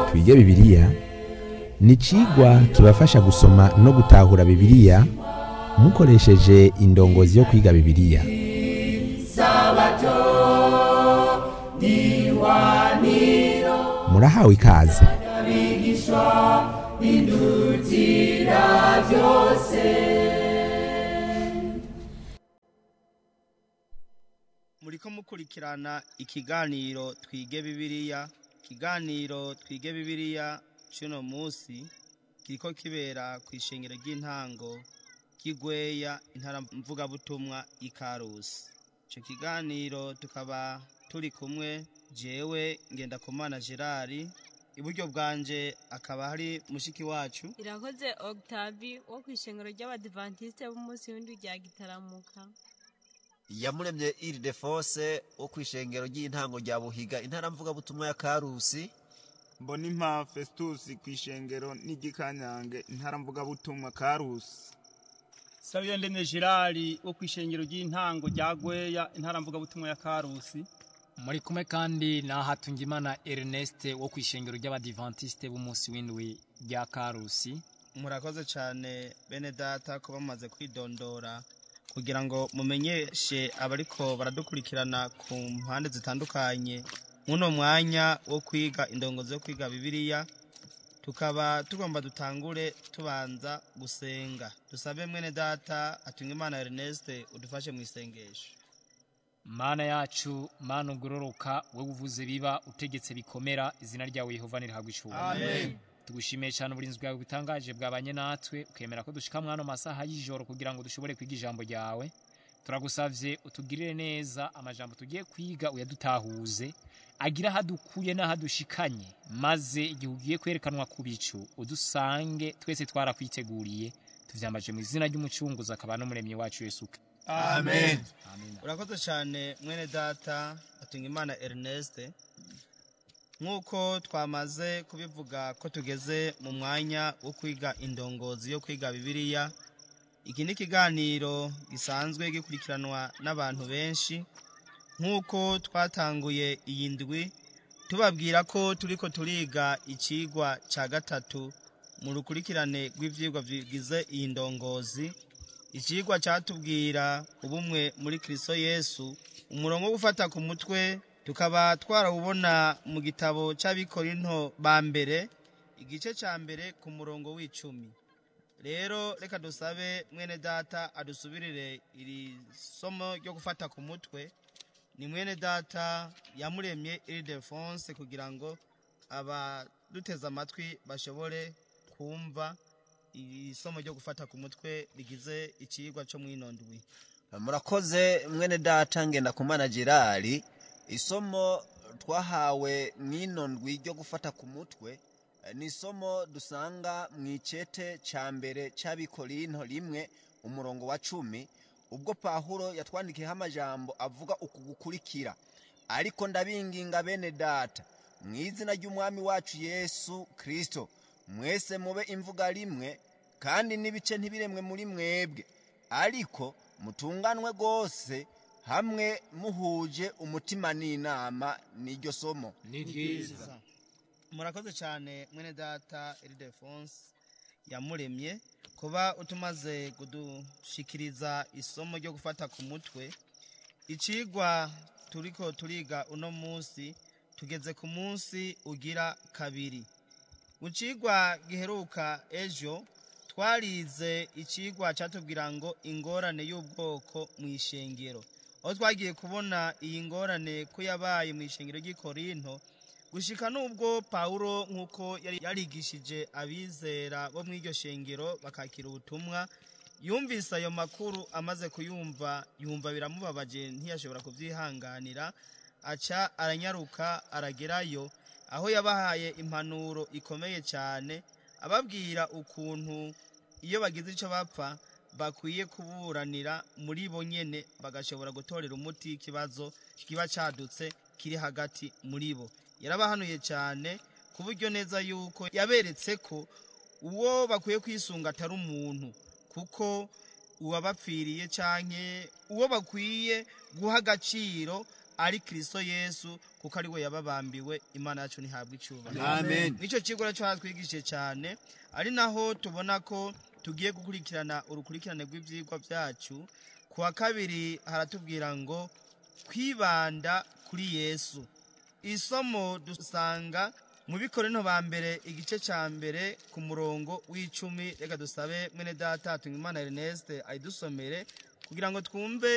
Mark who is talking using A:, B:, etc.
A: twige bibiliya ni icigwa kibafasha gusoma no gutahura bibiliya mukoresheje indongozi yo kwiga bibiliya murahawe ikaze
B: muriko mukurikirana ikiganiro twige bibiliya ikiganiro twige bibiliya c'uno musi kiriko kibera kw'ishengero ry'intango ry'igweya intara mvugabutumwa ikarusi ico kiganiro tukaba turi kumwe jewe ngendakumana gerard iburyo bwanje akaba hari mushiki wacu
C: irakoze octavi wo ku ishengero ry'abadivantisite b'umunsi w'indi rya gitaramuka
D: yamuremye iri defose wo ku ishengero ry'intango rya buhiga intara mvugabutumwa ya karusi
E: mbonimpa festus ku ishengero n'igikanyange intara mvugabutumwa karusi
F: sabiyo ndemye gerard wo ku ishengero ry'intango rya gweya intara mvugabutumwa ya karusi
G: muri kumwe kandi na hatungimana ernest wo ku ishengero ry'abadivantisite b'umunsi w'indwi rya karusi
B: murakoze cyane bene data ko bamaze kwidondora kugira ngo mumenyeshe abariko baradukurikirana ku mpande zitandukanye muno mwanya wo kwiga indongozi yo kwiga bibiliya tukaba tugomba dutangure tubanza gusenga dusabe mwene data atunga imana ernest udufashe mu isengesho
G: mana yacu mana ugororoka wowe uvuze biba utegetse bikomera izina ryawe yehova nirihabwa icubahiro tugushimiye cyane uburinzi bwawe butangaje bwabanye natwe ukemera ko dushika mwano masaha y'ijoro kugira ngo dushobore kwiga ijambo ryawe turagusavye utugirire neza amajambo tugiye kwiga uyadutahuze agira ahadukuye n'ahadushikanye maze igihe ugiye kwerekanwa ku bicu udusange twese twarakwiteguriye tuvyambaje mu izina ry'umucunguzi akaba n'umuremyi wacu yesu Kristo.
E: amen
G: amen
B: urakoze cyane mwene data atunga imana ernest nk'uko twamaze kubivuga ko tugeze mu mwanya wo kwiga indongozi yo kwiga bibiliya iki ni ikiganiro gisanzwe gikurikiranwa n'abantu benshi nk'uko twatanguye iyi ndwi tubabwira ko turiko turiga icigwa cya gatatu mu rukurikirane rw'ivyigwa bigize iyi ndongozi icigwa cyatubwira ubumwe muri kristo yesu umurongo wo gufata ku mutwe tukaba twarawubona mu gitabo cy'abikorinto ba mbere igice cya mbere ku murongo w'icumi rero reka dusabe mwene data adusubirire iri somo ryo gufata ku mutwe ni mwene data yamuremye iri defonse kugira ngo abaduteze amatwi bashobore kumva iri somo ryo gufata ku mutwe rigize ikigwa cyo mwinondwi
D: murakoze mwene data ngenda kumana gerard isomo twahawe mw'ino ndwi ryo gufata ku mutwe eh, ni isomo dusanga mu icete cya mbere cy'abikorinto rimwe umurongo wa cumi ubwo pahuro yatwandikiyeho amajambo avuga uku gukurikira ariko ndabinginga bene data mu izina ry'umwami wacu yesu kirisito mwese mube imvuga rimwe kandi n'ibice ntibiremwe muri mwebwe ariko mutunganwe rwose hamwe muhuje umutima n'inama n'iryo somo
G: ni ryiza
B: murakoze cyane mwene data iridefonse yamuremye kuba utumaze kudushikiriza isomo ryo gufata ku mutwe icigwa turiko turiga uno munsi tugeze ku munsi ugira kabiri mu cigwa giheruka ejo twarize icigwa cyatubwira ngo ingorane y'ubwoko mu ishengero aho twagiye kubona iyi ngorane ko yabaye mu ishengero ry'ikorinto gushika n'ubwo pawulo nk'uko yari yarigishije abizera bo mu iryo shengero bakakira ubutumwa yumvise ayo makuru amaze kuyumva yumva biramubabaje ntiyashobora kubyihanganira aca aranyaruka aragerayo aho yabahaye impanuro ikomeye cyane ababwira ukuntu iyo bagize icyo bapfa bakwiye kuburanira muri bo nyene bagashobora gutorera umuti ikibazo kiba cadutse kiri hagati muri bo yarabahanuye cyane ku buryo neza yuko yaberetse ko uwo bakwiye kwisunga atari umuntu kuko uwabapfiriye canke uwo bakwiye guha agaciro ari kristo yesu kuko ari we yababambiwe imana yacu ntihabwa icyubahiro
E: amen
B: nicyo kigo rero cyatwigishije cyane ari naho tubona ko tugiye gukurikirana urukurikirane rw'ibyigwa byacu ku wa kabiri haratubwira ngo kwibanda kuri yesu isomo dusanga mu bikorino ba mbere igice cya mbere ku murongo w'icumi reka dusabe mwene data Imana Ernest ayidusomere kugira ngo twumve